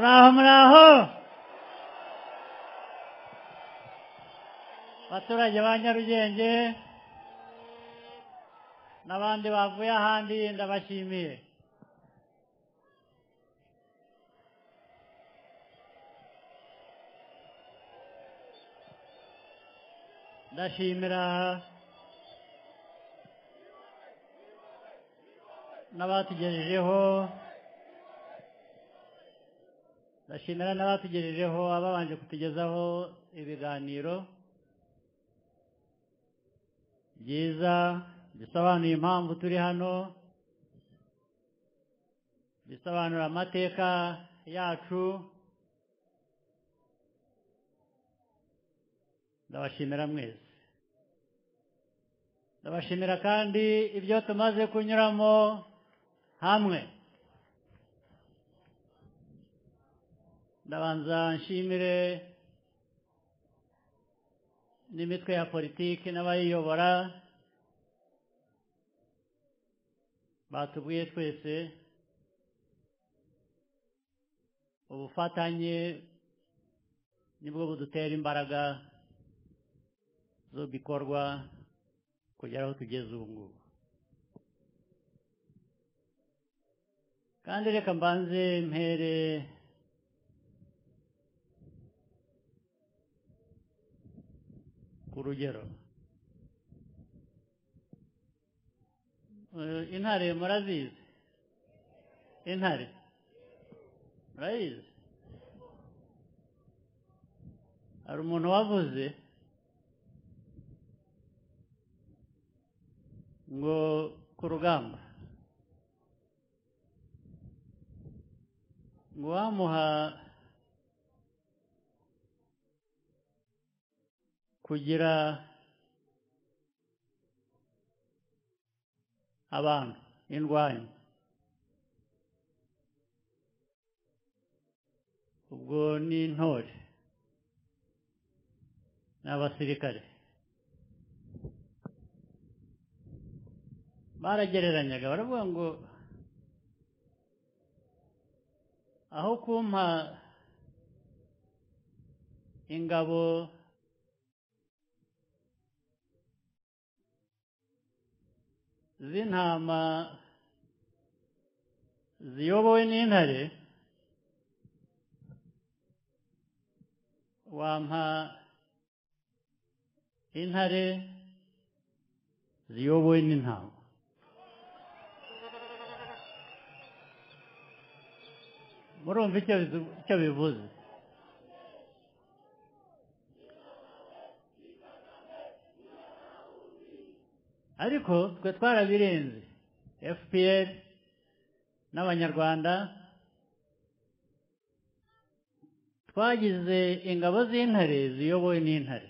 राम राहो baturage ba nyarugenge n'abandi bavuye ahandi ndabashimiye ndashimira n'abatugejejeho ndashimira n'abatugejejeho ababanje kutugezaho ibiganiro byiza bisobanuye impamvu turi hano bisobanura amateka yacu ndabashimira mwese ndabashimira kandi ibyo tumaze kunyuramo hamwe ndabanza nshimire n'imitwe ya politiki n'abayiyobora batubwiye twese ubufatanye nibwo budutera imbaraga zo bikorwa kugera aho tugeze ubu ngubu kandi reka mbanze mpere ku rugero intare murazizi intare murayizi hari umuntu wavuze ngo ku rugamba ngo wamuha kugira abantu indwanyi ubwo ni intore ni abasirikare baragereranyaga baravuga ngo aho kumpa ingabo z'intama ziyobowe n'intare wampa intare ziyobowe n'intama murumva icyo bivuze ariko twe twarabirenze fpr n'abanyarwanda twagize ingabo z'intare ziyobowe n'intare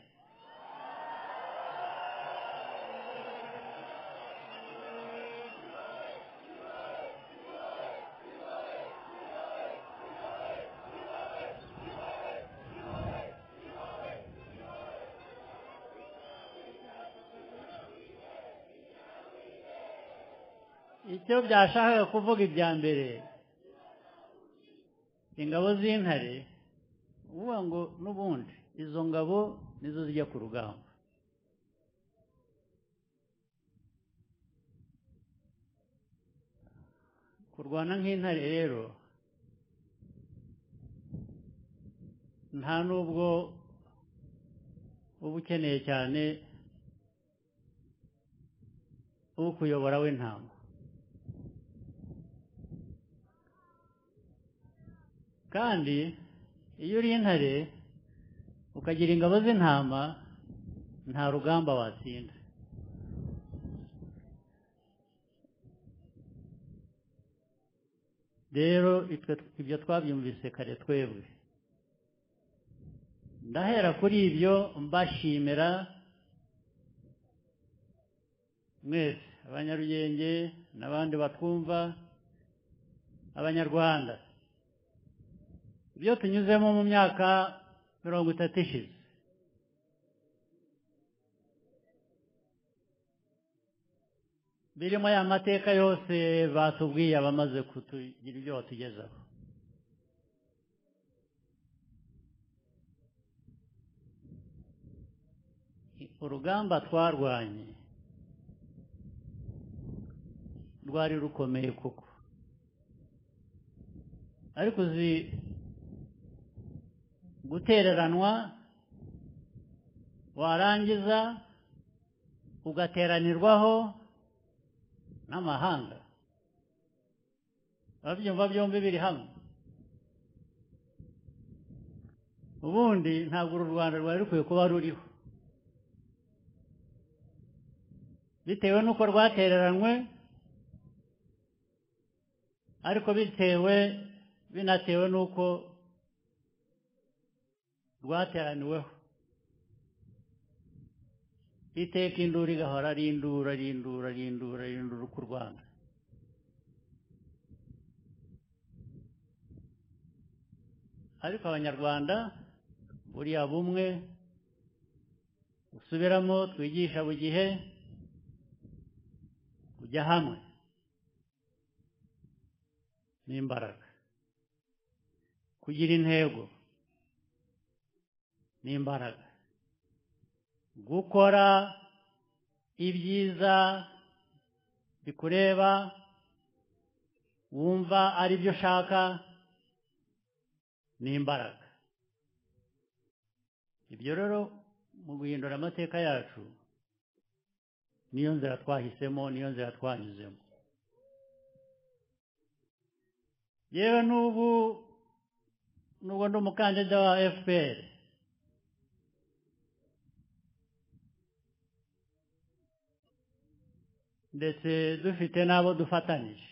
icyo byashakaga kuvuga ibya mbere ingabo z'intare uvuga ngo n'ubundi izo ngabo nizo zijya ku rugamba kurwana nk'intare rero nta n'ubwo uba ukeneye cyane ukuyobora w'intama kandi iyo uri intare ukagira ingabo z'intama nta rugamba watsinda rero ibyo twabyumvise kare twebwe ndahera kuri ibyo mbashimira mwese abanyarugenge n'abandi batwumva abanyarwanda ibyo tunyuzemo mu myaka mirongo itatu ishize birimo aya mateka yose batubwiye abamaze kutugira ibyo batugezaho urugamba twarwanye rwari rukomeye kuko ariko uzi gutereranwa warangiza ugateranirwaho n'amahanga ababyumva byombi biri hamwe ubundi ntabwo uru rwanda rwari rukwiye kuba ruriho bitewe n'uko rwatereranywe ariko bitewe binatewe n'uko rwateraniweho iteka induru igahora ari induru ari induru ari induru ari induru ku rwanda ariko abanyarwanda buriya bumwe usubiramo twigisha buri gihe kujya hamwe n'imbaraga kugira intego n'imbaraga gukora ibyiza bikureba wumva ari byo ushaka n'imbaraga ibyo rero mu guhindura amateka yacu niyo nzira twahisemo niyo nzira twanyuzemo yewe n'ubu n'ubwo ndi umukandida wa fpr ndetse dufite n'abo dufatanyije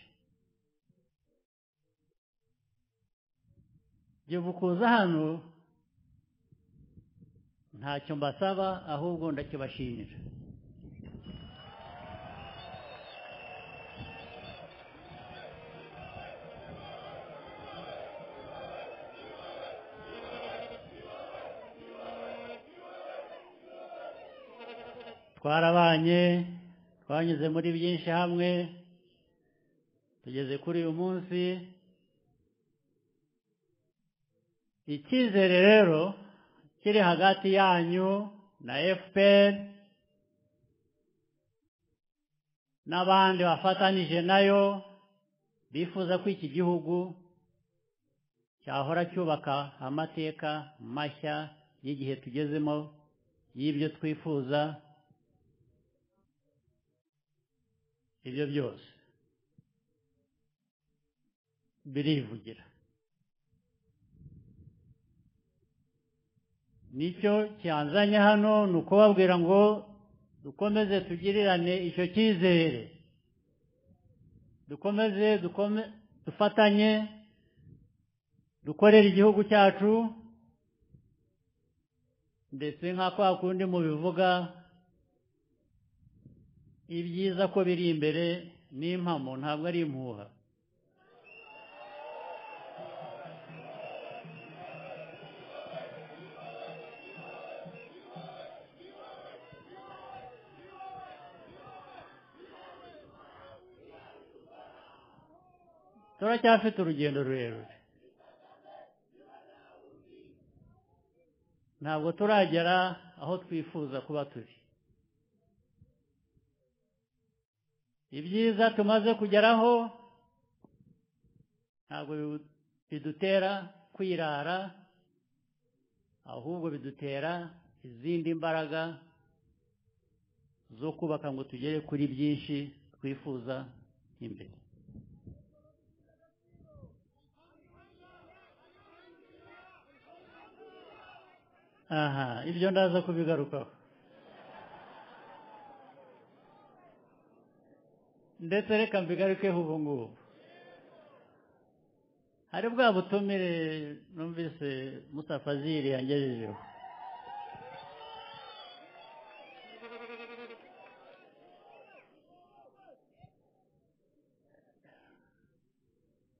jyewe kuza hano ntacyo mbasaba ahubwo ndakibashimira twarabanye twanyuze muri byinshi hamwe tugeze kuri uyu munsi icyizere rero kiri hagati yanyu na fpr n'abandi bafatanije nayo bifuza ko iki gihugu cyahora cyubaka amateka mashya y'igihe tugezemo y'ibyo twifuza ibyo byose birivugira nicyo cyanzanye hano ni ukubabwira ngo dukomeze tugirirane icyo cyizere dukomeze dufatanye dukorere igihugu cyacu ndetse nka kwa kundi mubivuga ibyiza ko biri imbere n'impamo ntabwo ari impuha turacyafite urugendo rurerure ntabwo turagera aho twifuza kuba turi ibyiza tumaze kugeraho ntabwo bidutera kwirara ahubwo bidutera izindi mbaraga zo kubaka ngo tugere kuri byinshi twifuza imbere aha ibyo ndaza kubigarukaho ndetse reka mbigarukeho ubu ngubu hari bwa butumire numvise musafaziri yangejejeho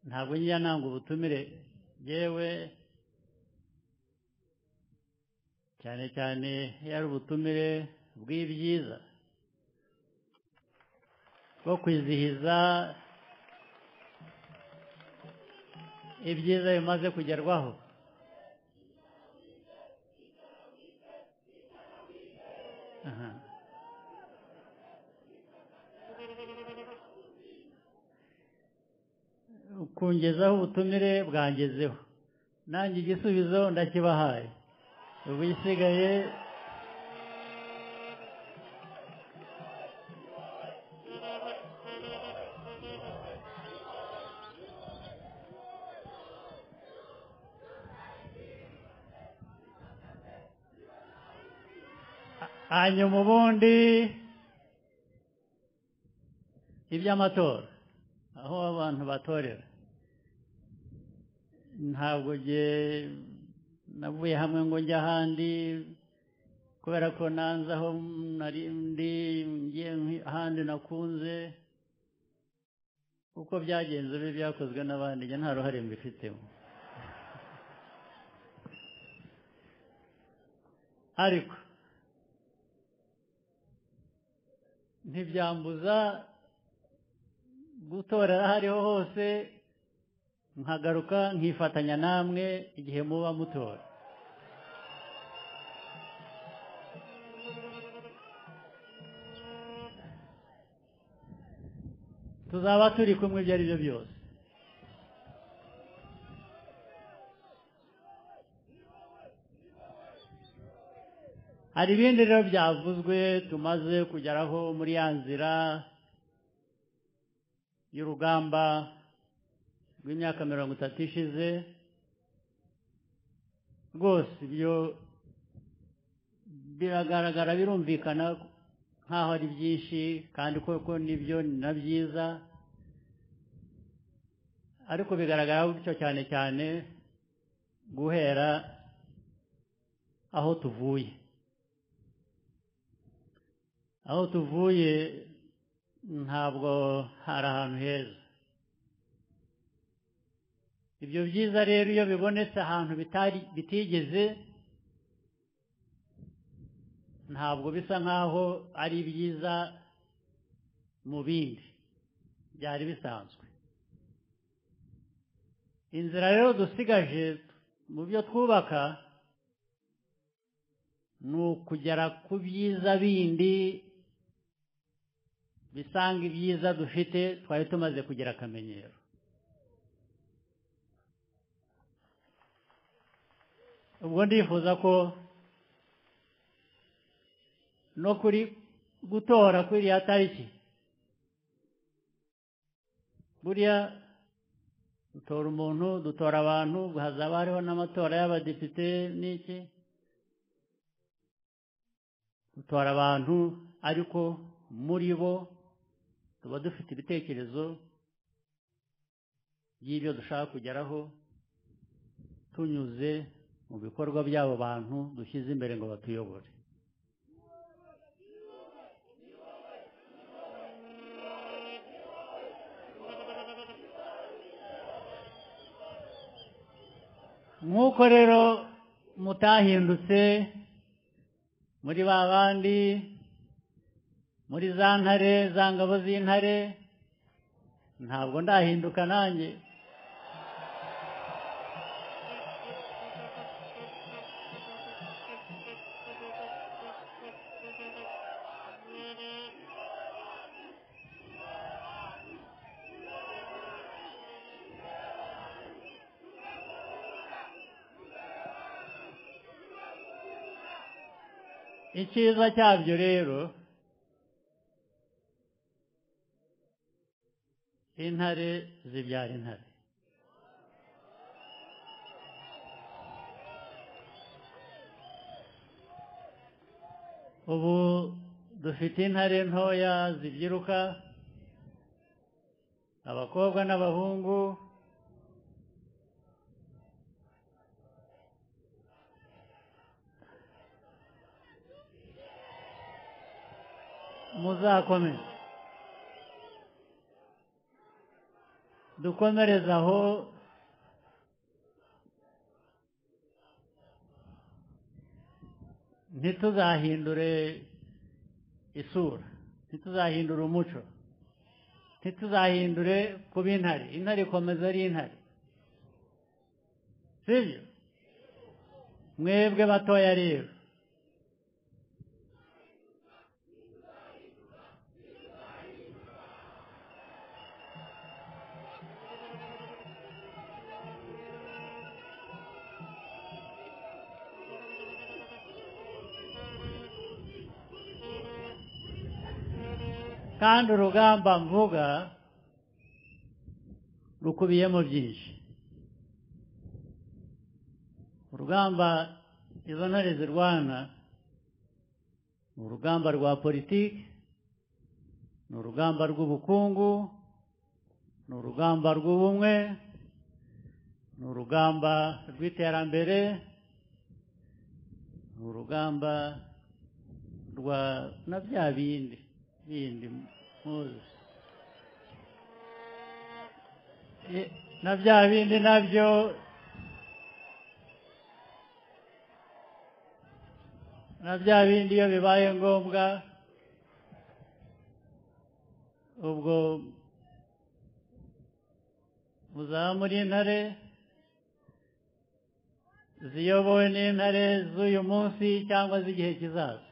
ntabwo njya nanga ubutumire yewe cyane cyane iyo ari ubutumire bw'ibyiza bwo kwizihiza ibyiza bimaze kugerwaho kungezaho ubutumire bwangezeho nanjye igisubizo ndakibahaye ubu isigaye hanyuma ubundi iby'amatora aho abantu batorera ntabwo nge navuye hamwe ngo njye ahandi kubera ko nanze aho nari ndi ngiye ahandi nakunze uko byagenze bibi byakozwe n'abandi njye nta ruhare mbifitemo ariko ntibyambuza gutorera aho ariho hose nkagaruka nkifatanya namwe igihe muba mutora tuzaba turi kumwe ibyo ari byo byose hari ibindi rero byavuzwe tumaze kugeraho muri ya nzira y'urugamba rw'imyaka mirongo itatu ishize rwose ibyo biragaragara birumvikana nk'aho ari byinshi kandi koko nibyo ni na byiza ariko bigaragara gutyo cyane cyane guhera aho tuvuye aho tuvuye ntabwo hari ahantu heza ibyo byiza rero iyo bibonetse ahantu bitigeze ntabwo bisa nk'aho ari byiza mu bindi byari bisanzwe inzira rero dusigaje mu byo twubaka ni ukugera ku byiza bindi bisanga ibyiza dufite twari tumaze kugira akamenyero ubwo ndifuza ko no kuri gutora kuri iriya tariki buriya dutora umuntu dutora abantu hazaba hariho n'amatora y'abadepite n'iki dutora abantu ariko muri bo tuba dufite ibitekerezo by'ibyo dushaka kugeraho tunyuze mu bikorwa by'abo bantu dushyize imbere ngo batuyobore nk'uko rero mutahindutse muri ba bandi muri za ntare za ngabo z'intare ntabwo ndahinduka nanjye icyiza cyabyo rero intare zibyara intare ubu dufite intare ntoya zibyiruka abakobwa n'abahungu muzakomeze dukomereze aho ntituzahindure isura ntituzahindure umuco ntituzahindure kuba intare intare ikomeza ari intare sibyo mwebwe batoya rero kandi urugamba mvuga rukubiyemo byinshi urugamba izo ntare zirwana ni urugamba rwa politiki ni urugamba rw'ubukungu ni urugamba rw'ubumwe ni urugamba rw'iterambere ni urugamba rwa na bya bindi bindi muzi I- na bya bindi nabyo na bya bindi iyo bibaye ngombwa ubwo muzaba muri intare ziyobowe n'intare z'uyu munsi cyangwa z'igihe kizaza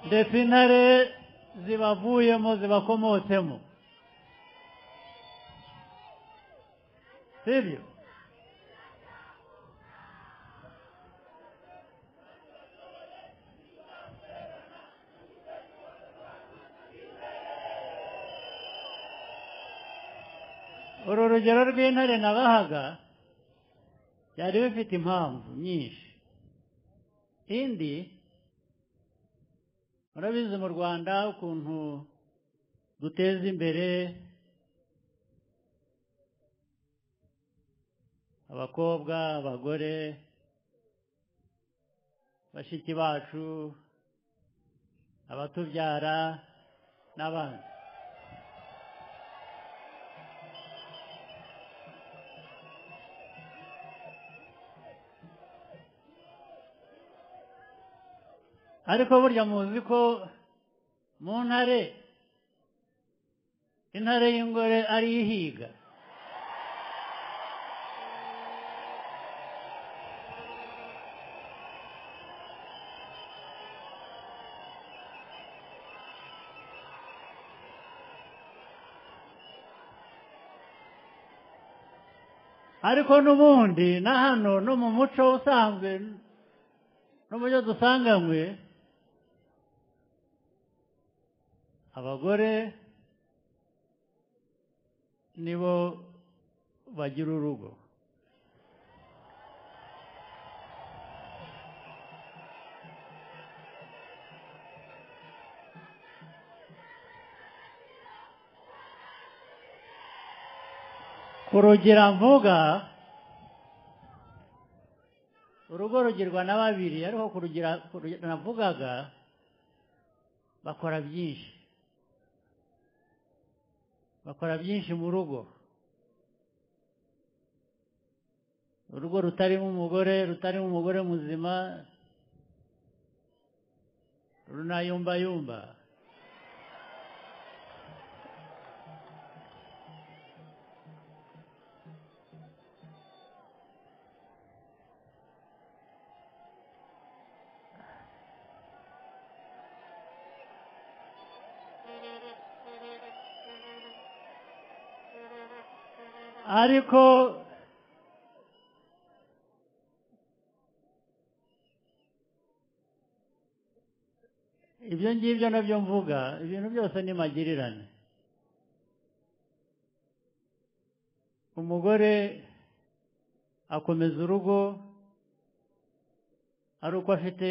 ndetse intare zibavuyemo zibakomotsemo sibyo uru rugero rw'intare nabahaga byari bifite impamvu nyinshi indi murabizi mu rwanda ukuntu duteza imbere abakobwa abagore bashiki bacu abatubyara n'abandi ariko burya muzi ko mu ntare intare y'ingore ari ihiga ariko n'ubundi na hano no mu muco usanzwe no mu byo dusanganywe abagore nibo bagira urugo kurugira mvuga urugo rugirwa na babiri ariko kurugira kurugira navugaga bakora byinshi bakora byinshi mu rugo urugo rutarimo umugore rutarimo umugore muzima runayumbayumba ariko ibyo ngibyo nabyo mvuga ibintu byose ni magirirane umugore akomeza urugo ari uko afite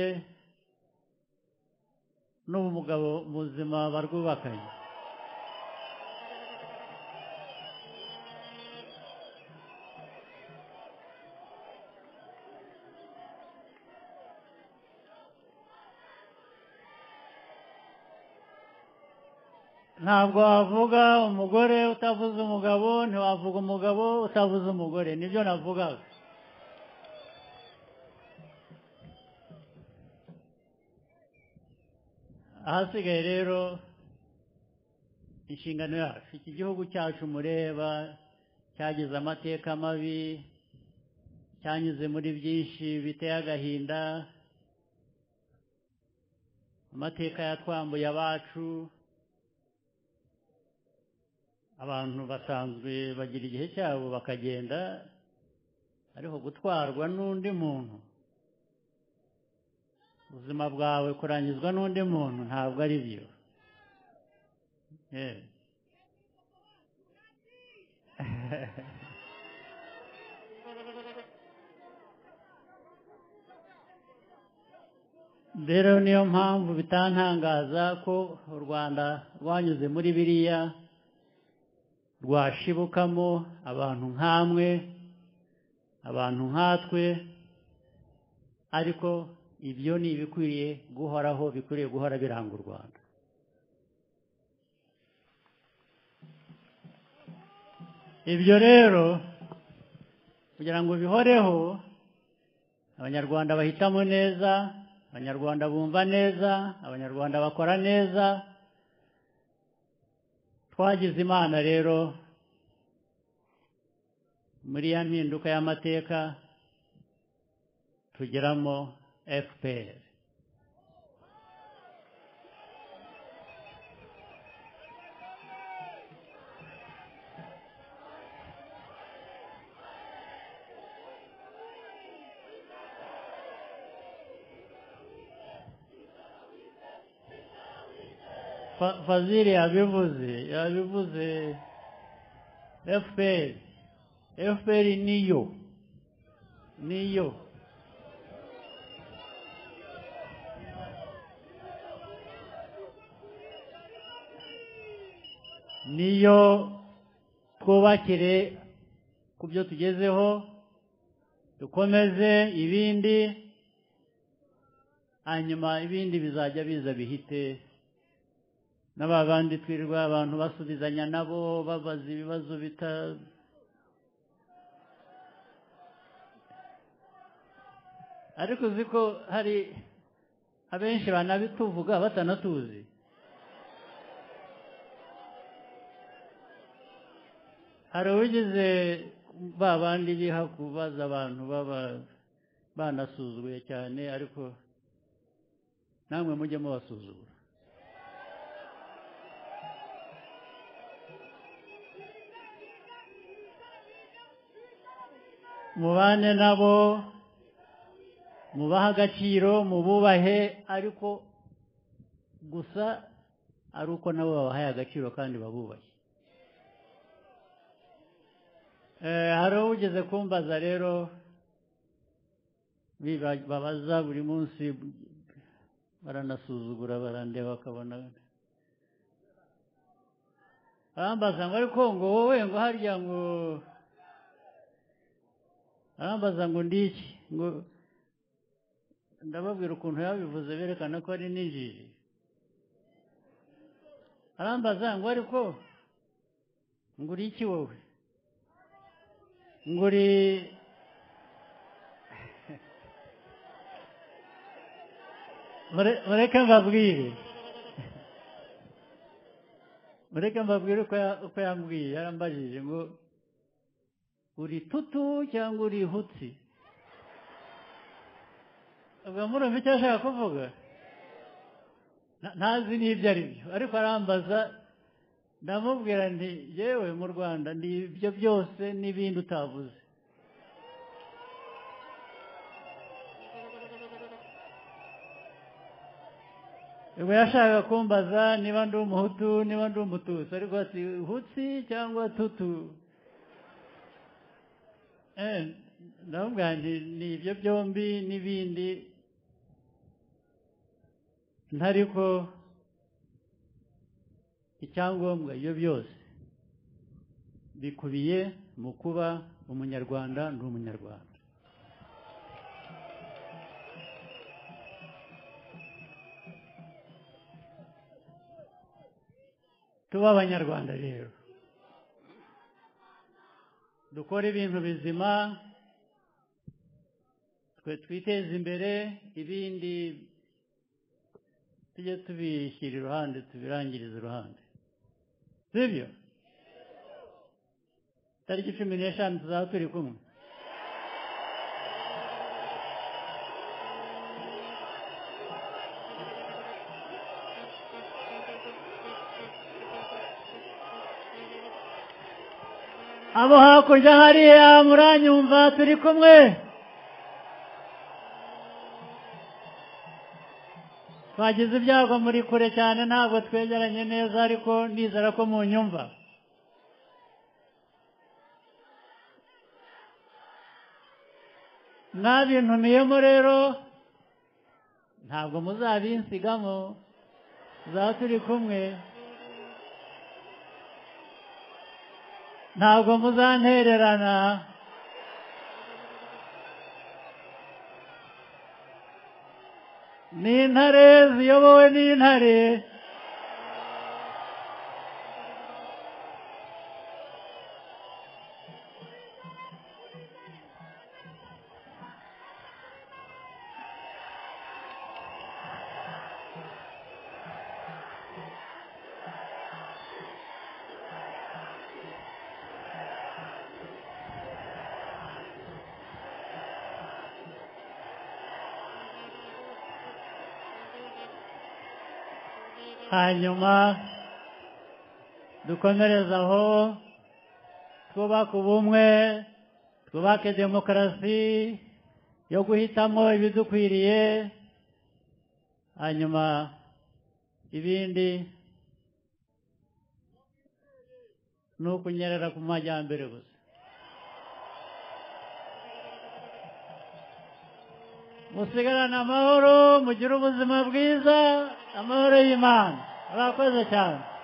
n'umugabo muzima barwubakanye ntabwo wavuga umugore utavuze umugabo ntiwavuga umugabo utavuze umugore nibyo navugaga ahasigaye rero inshingano yacu iki gihugu cyacu mureba cyagize amateka mabi cyanyuze muri byinshi biteye agahinda amateka yatwambuye abacu abantu basanzwe bagira igihe cyabo bakagenda ariko gutwarwa n'undi muntu ubuzima bwawe kurangizwa n'undi muntu ntabwo ari byo yewe rero niyo mpamvu bitantangaza ko u rwanda rwanyuze muri biriya rwashibukamo abantu nk'amwe abantu nkatwe ariko ibyo ni ibikwiriye guhoraho bikwiriye guhora biranga u rwanda ibyo rero kugira ngo bihoreho abanyarwanda bahitamo neza abanyarwanda bumva neza abanyarwanda bakora neza twagize imana rero muri ya mpinduka y'amateka tugeramo fpr Fa- fazili yabivuze yabivuze fpr fpr niyo niyo niyo twubakire ku byo tugezeho dukomeze ibindi hanyuma ibindi bizajya biza bihite n'aba bandi twirirwa abantu basubizanya nabo babaza ibibazo bita ariko uzi ko hari abenshi banabituvuga batanatuzi hari uwigeze ba bandi biha kubaza abantu baba banasuzuguye cyane ariko namwe mujye mubasuzugura mubane nabo mubahe agaciro mububahe ariko gusa ari uko nabo babahaye agaciro kandi babubahe hari ugeze kumbaza rero babaza buri munsi baranasuzugura barandeba bakabona barambaza ngo ariko ngo wowe ngo harya ngo barambaza ngo ndiki ngo ndababwira ukuntu yabivuze berekana ko ari n'injiji barambaza ngo ariko ngo uri iki wowe ngo uri Mure- mureke mbabwire mureke mbabwire uko ya- uko yambwiye yarambajije ngo uri tutu cyangwa uri hutsi ubwo murumva icyo ashaka kuvuga Nta- ntazi n'ibyo ari byo ariko arambaza ndamubwira nti yewe mu rwanda ni ibyo byose n'ibindi utavuze ubwo yashakaga kumbaza niba ndi umuhutu niba ndi umututsi ariko ati hutsi cyangwa tutu Eh, ndamubwira nti ni ibyo byombi n'ibindi ntariko icyangombwa ibyo byose bikubiye mu kuba umunyarwanda ndi umunyarwanda tube abanyarwanda rero dukore ibintu bizima twe twiteze imbere ibindi tujye tubishyira iruhande tubirangirize iruhande sibyo tariki cumi n'eshanu tuzaba turi kumwe abo hakurya hariya muranyumva turi kumwe twagize ibyago muri kure cyane ntabwo twegeranye neza ariko nizera ko mu nyumva mwabintumiyemo rero ntabwo muzabinsigamo tuzaba turi kumwe ntabwo muzantererana ni intare ziyobowe n'intare hanyuma dukomereze aho twubake ubumwe twubake demokarasi yo guhitamo ibidukwiriye hanyuma ibindi ni ukunyerera ku majyambere gusa musigarane amahoro mugire ubuzima bwiza amahoro y'imana murakoze cyane